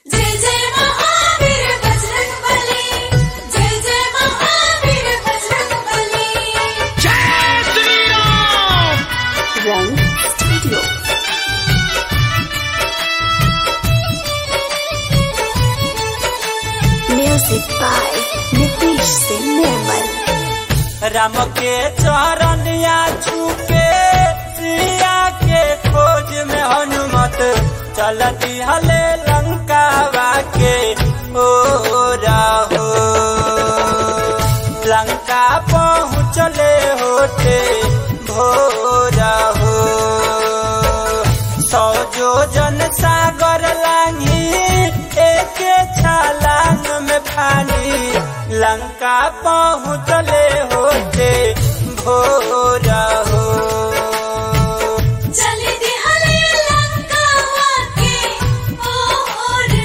जय जय महावीर बजरंग बली जय जय महावीर बजरंग बली जय Shri Ram Rang studio music by Nitish Singh Nirmal Ram के चरनिया छूके सिया के खोज में हनुमत चलती हले लंकावा के ओ राहो लंका पहुँचले होते भोरा हो सौ जो जन सागर लांगी एक छलांग में पानी लंका पहुँचले होते भोरा हो चली दिहले लंका के ओर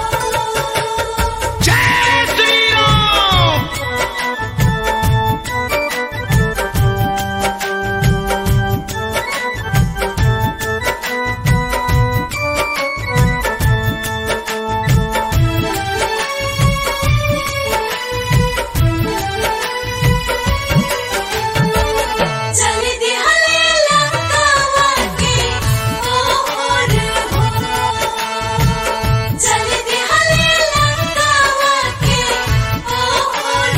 हो जय श्री राम चली दिहले लंका के ओर हो चली दिहले लंका के ओर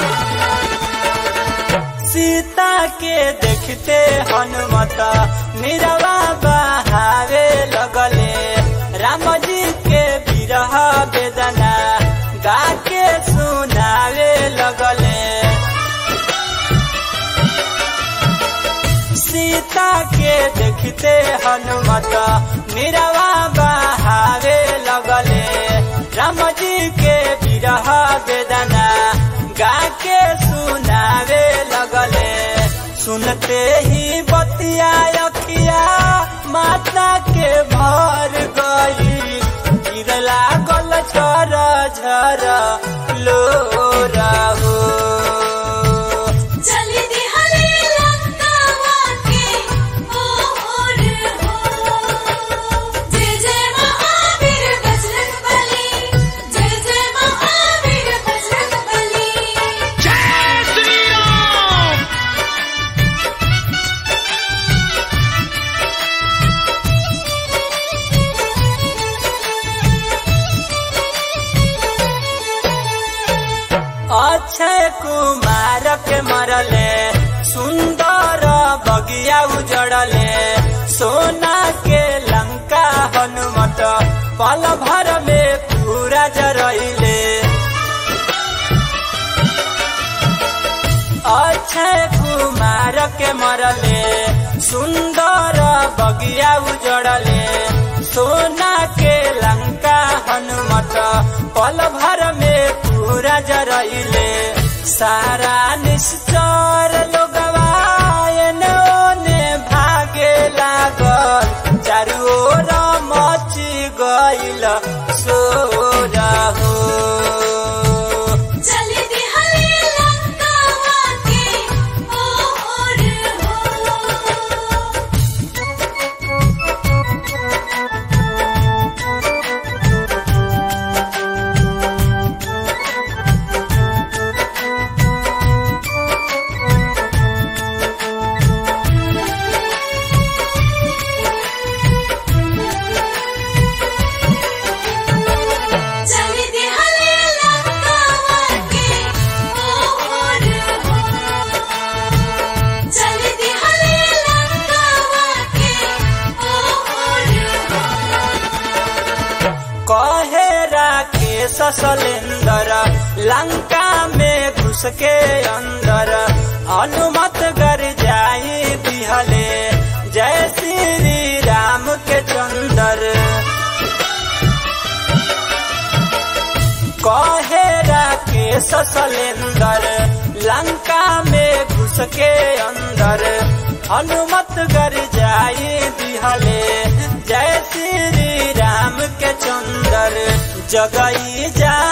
हो सीता के देखते हनुमत निरवा बहावे लगले राम जी के विरह वेदना गा के सुनावे लगले सीता के देखते हनुमत निरवा बहावे लगले राम जी के विरह वेदना गा के सुनावे लगले सुनते ही बतिया अखिया माता के भर गई गिरला गल झर झर लो हो चली दिहले लंका के ओर हो जय जय महावीर बजरंग बली जय जय महावीर बजरंग बली जय श्री राम अक्षय कुमार के मरले सुंदर बगिया उजड़ले सोना के लंका हनुमत पल भर में पूरा जरइले अक्षय कुमार के मरले सुंदर बगिया उजड़ले सोना के लंका हनुमत पल भर में पूरा जरइले सारा निश्चर लोगवा एने ओने भागे लागल चारू ओर मची गइल सोरा हो चली दिहले लंका के ओर हो चली दिहले लंका के ओर हो चली दिहले लंका के ओर हो कहे राकेश सलेंदर लंका में घुस के अंदर अनुमत कर जाई दिहले जय श्री राम के चंदर कहे राकेश सलेंदर लंका में घुस के अंदर अनुमत कर जाई दिहले जय श्री राम के चंदर जगई जा